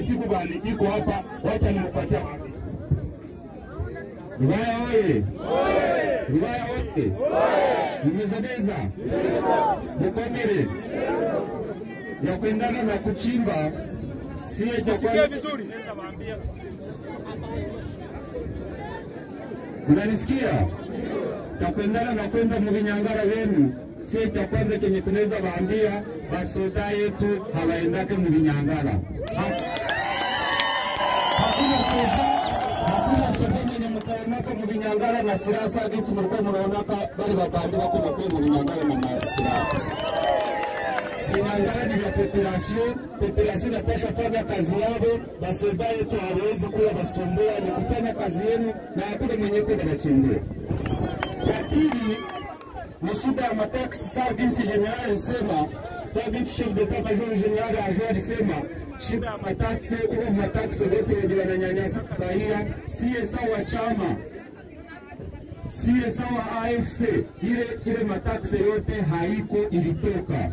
siku bali iko hapa, wacha nimpatia Rubaya oye! Rubaya oye! Nimezebeza Bukomere ya kuendana na kuchimba siye cha kwanza. Mnanisikia? cha kuendana na kwenda muvinyangara wenu sie cha kwanza kenye tunaweza waambia basoda yetu hawaendake muvinyangara. Ha- Hakuna soda, hakuna soda mwenye mtaonaka muvinyangara na silaha saa jinsi mlikuwa mnaonaka bali babandi bako nakuwa muvinyangara na masilaha. Vinyangara ni vya population, population inapasha fanya kazi yao, basoda yetu hawezi kuwa basumbua, ni kufanya kazi yenu na hakuna mwenye kuwa basumbua. Cha pili ni shida ya mataksi, saa jinsi general alisema, saa jinsi chef d'etat major general ajua alisema shida ya mataksi, huo mataksi wote wenye wananyanyasa raia, siye sawa chama siye sawa AFC, ile ile mataksi yote haiko ilitoka.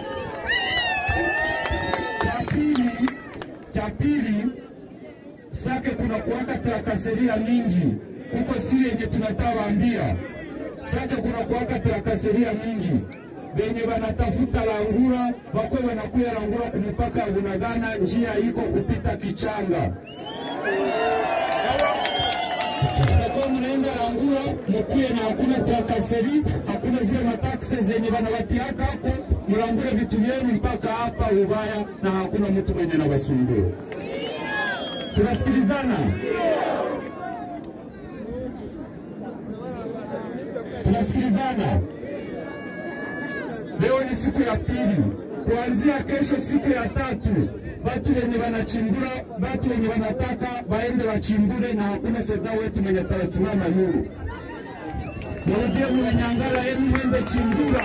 Cha pili, cha pili sake kuna kuwaka trakaseria mingi huko, si yenye tunataka waambia sake kuna kuwaka trakaseria mingi benye banatafuta langura bakwe wanakuya langura kumupaka ya Bunagana, njia iko kupita Kichanga mtakuwa mnaenda langura mukuye na hakuna trakaseri, hakuna zile mataksi zenye banawatiaka hapo, mlangure vitu vyenu mpaka hapa Ubaya na hakuna mtu mwenye nabasumbua. Tunasikilizana? Tunasikilizana? Leo ni siku ya pili, kuanzia kesho siku ya tatu, watu wenye wanachimbura, watu wenye wanataka waende wachimbure, na hakuna soda wetu mwenye tawasimama yuru. Murudie mulinyangala yenu mwende chimbura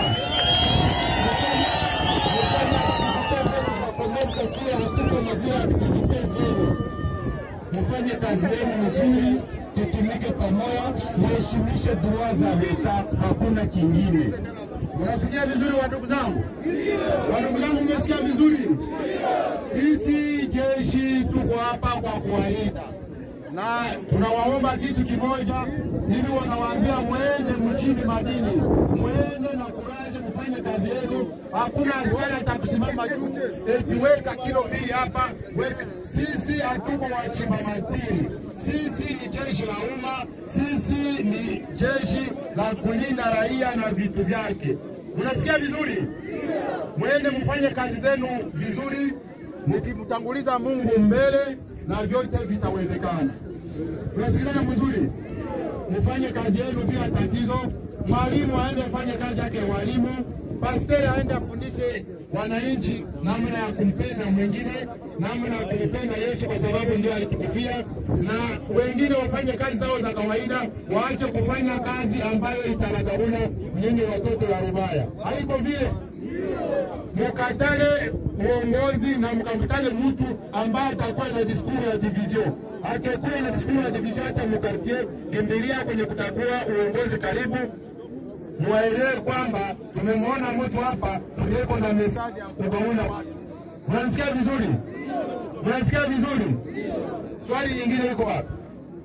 komesa sio hatuko na zile aktivite zenu, mufanye kazi yenu mzuri, tutumike pamoja, muheshimishe dua za leta, hakuna kingine. Unasikia vizuri wa ndugu zangu? Wa ndugu zangu, mmesikia vizuri? Sisi jeshi tuko hapa kwa kuwalinda na tunawaomba kitu kimoja, hivi wanawaambia mwende mchini madini, mwende na kuraje, mfanye kazi yenu. Hakuna askari atakusimama juu eti weka kilo mbili hapa, weka. Sisi hatuko wachimba madini, sisi ni jeshi la umma, sisi ni jeshi la kulinda raia na vitu vyake. Mnasikia vizuri? Mwende mfanye kazi zenu vizuri, mkimtanguliza Mungu mbele na vyote vitawezekana. Tunasikilizana vizuri, mfanye kazi yenu bila tatizo. Mwalimu aende afanye kazi yake ya walimu, pasteri aende afundishe wananchi namna ya kumpenda mwingine, namna ya kumpenda Yesu kwa sababu ndio alitukufia, na wengine wafanye kazi zao za kawaida, waache kufanya kazi ambayo itaragauna nyinyi watoto wa Rubaya. Haiko vile mukatale uongozi na mkamtale mtu ambaye atakuwa na diskuru ya division. Akikuwa na diskuru ya division, hata mukartie kimbilia kwenye kutakuwa uongozi karibu, muwaelewe kwamba tumemwona mtu hapa tuliyeko na mesaji ya kugauna watu. Mnanisikia vizuri? Mnanisikia vizuri? Swali nyingine iko wapi?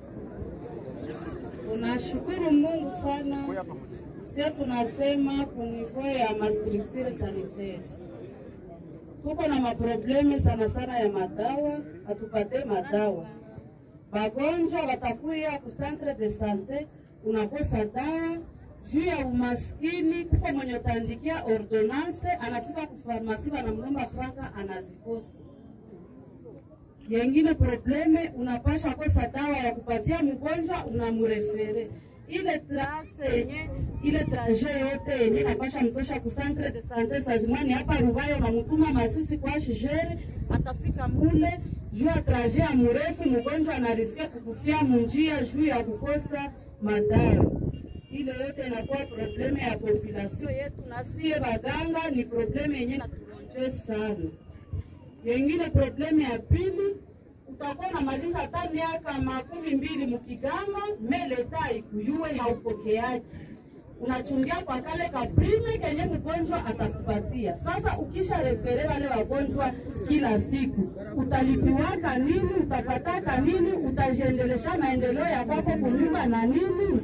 Tunashukuru Mungu sana. Sio tunasema kunivou ya mastructure sanitaire, tuko na maprobleme sana sana ya madawa, hatupate madawa. Bagonjwa watakuya ku centre de sante, unakosa dawa juu ya umaskini. Kuko mwenye utaandikia ordonance, anafika kufarmasi, wanamlomba franka, anazikosa yengine probleme unapasha kosa dawa ya kupatia mgonjwa unamurefere ile trase yenye ile traje yote yenye napasha mtosha ku centre de sante sazimani hapa Rubaya, unamutuma Masisi kwa shere, atafika mule juu ya traje ya murefu, mgonjwa anarisikia kukufia munjia juu ya kukosa madawa. Ile yote inakuwa probleme ya population yetu, na sie baganga ni probleme yenye natulonje sana. Yengine problemu ya pili, utakuwa unamaliza hata miaka makumi mbili mukiganga meleta ikuyue haupokeaji unachungia kwa kale kaprime kenye mgonjwa atakupatia. Sasa ukisha refere wale wagonjwa kila siku, utalipiwaka nini? Utapataka nini? Utajiendelesha maendeleo ya kwako kunyumba na nini?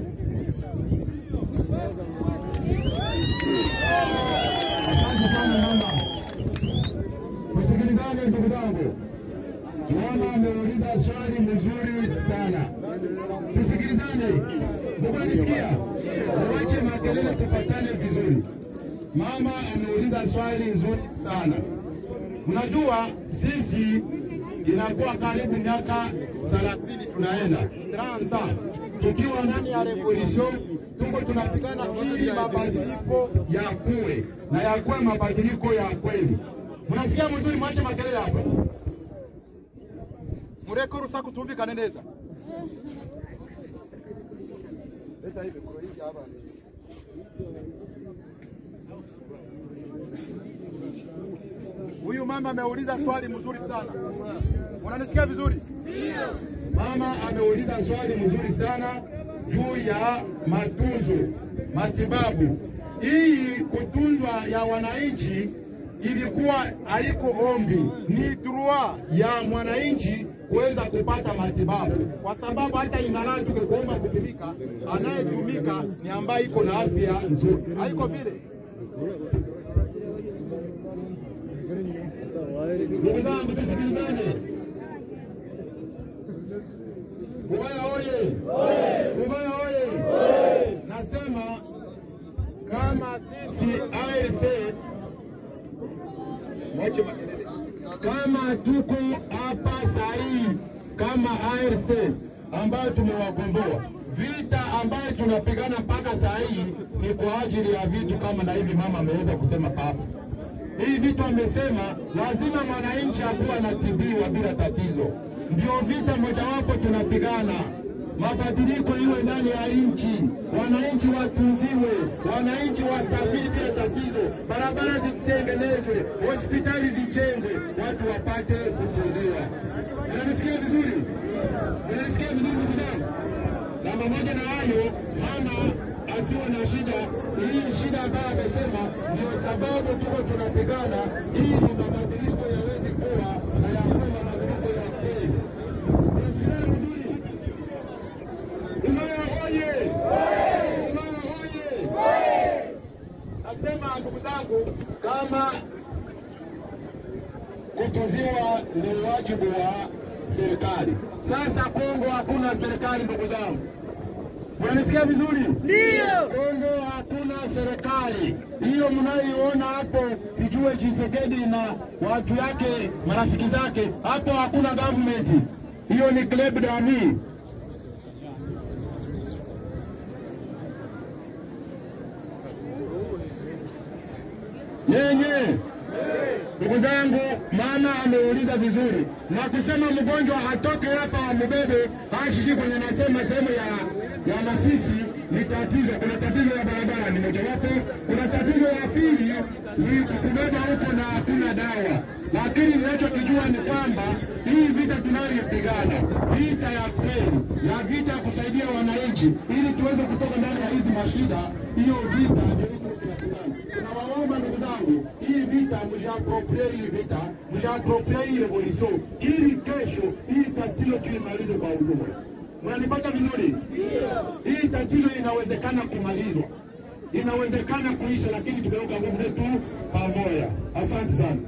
Asante sana mama. Tusikilizane ndugu zangu. Mama ameuliza swali mzuri sana. Tusikilizane. Mungu anisikia? Tuache makelele tupatane vizuri. Mama ameuliza swali nzuri sana. Unajua sisi inakuwa karibu miaka 30 tunaenda 30 tukiwa ndani ya revolution, tuko tunapigana ili mabadiliko yakuwe na yakuwe mabadiliko ya kweli. Mnasikia mzuri, mwache makelele hapa. mureke urusaku tumvikane neza leta hivi kuro hii hapa huyu mama ameuliza swali mzuri sana unanisikia vizuri Mama ameuliza swali mzuri sana juu ya matunzo, matibabu. Hii kutunzwa ya wananchi ilikuwa haiko ombi, ni droit ya mwananchi kuweza kupata matibabu, kwa sababu hata ingalau tukikuomba kutumika, anayetumika ni ambaye iko na afya nzuri, haiko vile. Ndugu zangu, tusikilizane. Ubaya oye! Ubaya oye! Nasema kama sisi ALC mwache makelele, kama tuko hapa sahihi kama ALC ambayo tumewagomboa vita ambayo tunapigana mpaka saa hii ni kwa ajili ya vitu kama na hivi mama ameweza kusema papa hii vitu amesema lazima mwananchi akuwa anatibiwa bila tatizo. Ndio vita mojawapo tunapigana, mabadiliko iwe ndani ya nchi, wananchi watunziwe, wananchi wasafiri bila tatizo, barabara zitengenezwe, hospitali zijengwe, watu wapate kutunziwa. Unanisikia vizuri? Unanisikia vizuri ndugu zangu? na pamoja na hayo mama asiwe na shida. Hii shida ambayo amesema ndio sababu tuko tunapigana ili mabadiliko yaweze kuwa na yakuwe mabadiliko ya kweli. Unasikiliza vizuri? Umaya oye! Umaya oye! Nasema ndugu zangu, kama kutunziwa ni wajibu wa serikali. Sasa Kongo hakuna serikali, ndugu zangu. Mnanisikia vizuri? Ndio. Kongo hakuna serikali. Hiyo mnayoiona hapo, sijue Tshisekedi na watu yake, marafiki zake, hapo hakuna government. Hiyo ni club dami. Yenye Ndugu zangu, mama ameuliza vizuri na kusema mgonjwa atoke hapa wamubebe ashiki kwenye nasema sehemu ya, ya Masisi ni tatizo. Kuna tatizo ya barabara ni mojawapo, kuna tatizo ya pili ni kubeba huko na hakuna dawa, lakini ninachokijua ni kwamba hii vita tunayoipigana, vita ya kweli, ya vita ya kusaidia wananchi ili tuweze kutoka ndani ya hizi mashida, hiyo vita ndio iko tunapigana. Tunawaomba ndugu zangu, hii vita mshaaproprie hii vita, mshaaproprie hii revolution, ili kesho hii tatizo tuimalize kwa ujumla. Mnanipata vizuri? Hii tatizo inawezekana kumalizwa, inawezekana kuisha, lakini tumeweka nguvu zetu pamoja. Asante sana.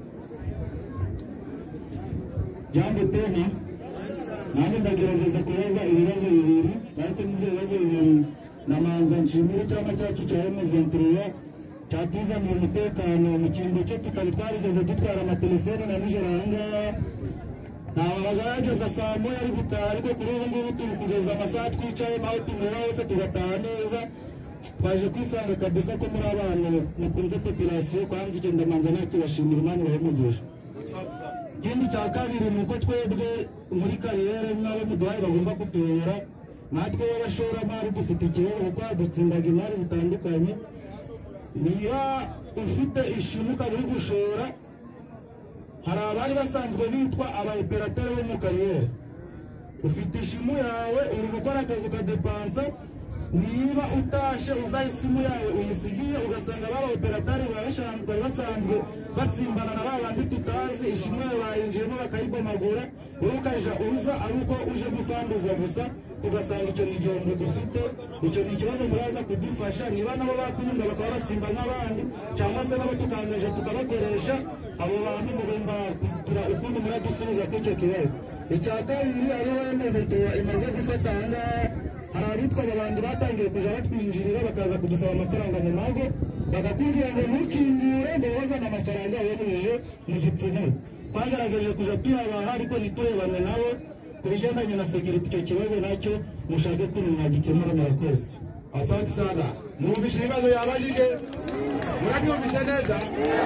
Jambo tena, nanjye ndagerageza kubaza ibibazo bibiri ariko n'ibyo bibazo bibiri namanza nshimira icyama cyacu cya M23 cyatuzaniye umutekano mu cyimbo cyo tutari twarigeze dutwara amatelefone na nijoro aha ngaha ntabaga yageza saa moya ari gutaha ariko kuri ubu ngubu turi kugeza amasaha twicayemo aho tunyura hose tugataha neza twaje kwisanga kabisa ko muri abantu mukunze populasiyo kwanza icyo ndamanza nakibashimira imana ibahemugisha ikindi cya kabiri ni uko twebwe muri kariyeri n'abo muduhaye bagomba kutuyobora natwe b'abashoramari dufite ikibazo kuko hadutsindaga imari zitandukanye niba ufite ishimu ukaba uri gushora hari abari basanzwe bitwa abaoperateri bo mu kariyeri ufite ishimu yawe uri gukora akazi ukadepansa niba utashe uzaha isimu yawe uyisigiye ugasanga baba operatari baba bashambwe bari basanzwe batsimbana na ba bandi tutazi ishimwe yawe bayinjiyemo bakayibomagura wowe ukaja uza ari uko uje gufanduza gusa tugasanga icyo ni igihombo dufite icyo ni ikibazo muraza kudufasha niba nabo bakwiyunga bakaba batsimba nk'abandi cyangwa se nabo tukangaje tukabakoresha abo bantu mugomba kugira ukundi muradusubiza kuri icyo kibazo icya kabiri ariho moto imaze gufata aha ngaha hari abitwa abantu batangiye kujya batwinjirira bakaza kudusaba amafaranga mu mago bakakubwira ngo ntukingure ngo wazane amafaranga yohereje mu gipfumu twagerageje kujya tuyabaha ariko ntiturebane nabo ku bigendanye na sekiriti icyo kibazo nacyo mushake ko mwagikemura murakoze Asante sana. Mwumvishe ibibazo yabajije? Murabyumvishe neza?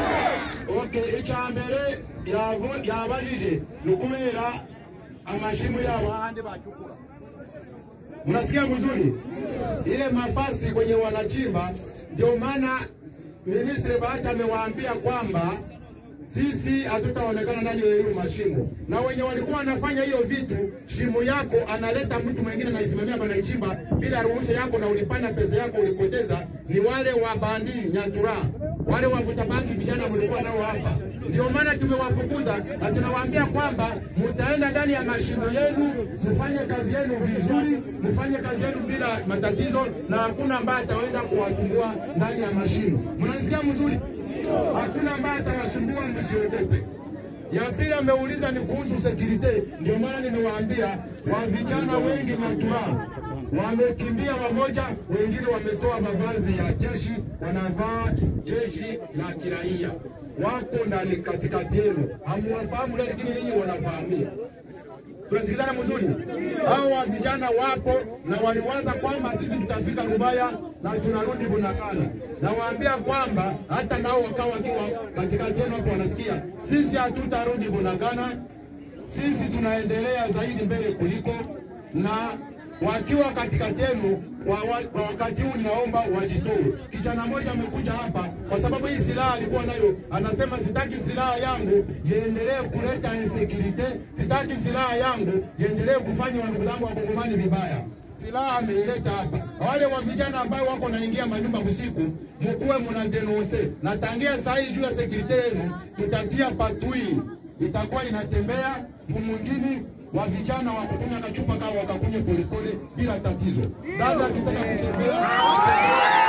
Okay, icya mbere yavu- yabajije ni ukubera amashimu yabo ahandi bachukura. Mnasikia vizuri? Ile mafasi kwenye wanachimba, ndio maana Ministri Bahati amewaambia kwamba sisi hatutaonekana ndani ya hiyo mashimo, na wenye walikuwa wanafanya hiyo vitu, shimo yako analeta mtu mwingine naisimamia panaichimba bila ruhusa yako, na ulipana pesa yako ulipoteza, ni wale wa bandi nyatura, wale wavuta bangi vijana mlikuwa nao hapa. Ndio maana tumewafukuza na tunawaambia kwamba mtaenda ndani ya mashimo yenu, mfanye kazi yenu vizuri, mfanye kazi yenu bila matatizo, na hakuna ambaye ataenda kuwasumbua ndani ya mashimo. Mnanisikia mzuri? hakuna ambaye atawasumbua, msiogope. Ya pili ameuliza ni kuhusu sekirite, ndio maana nimewaambia wa vijana wengi matura wamekimbia wamoja, wengine wametoa mavazi ya jeshi, wanavaa jeshi la kiraia, wako ndani katikati yenu, hamuwafahamu, lakini ninyi wanafahamia tunasikizana mzuri. Hao wa vijana wapo na waliwaza kwamba sisi tutafika Rubaya na tunarudi Bunagana. Nawaambia kwamba hata nao wakawa wakiwa katikati yenu hapo wanasikia, sisi hatutarudi Bunagana, sisi tunaendelea zaidi mbele kuliko na wakiwa katikati yenu kwa, wa, kwa wakati huu ninaomba wajitoe. Kijana mmoja amekuja hapa kwa sababu hii silaha alikuwa nayo, anasema sitaki silaha yangu iendelee kuleta insecurity, sitaki silaha yangu iendelee kufanya wandugu zangu wakongomani vibaya. Silaha ameileta hapa. Wale wa vijana ambao wako naingia manyumba usiku, mkuwe mna denonse na tangia saa hii juu ya security yenu, tutatia patui itakuwa inatembea mwingine wa vijana wa kukunya kachupa kao wakakunye polepole bila tatizo. Dada akitaka kutembea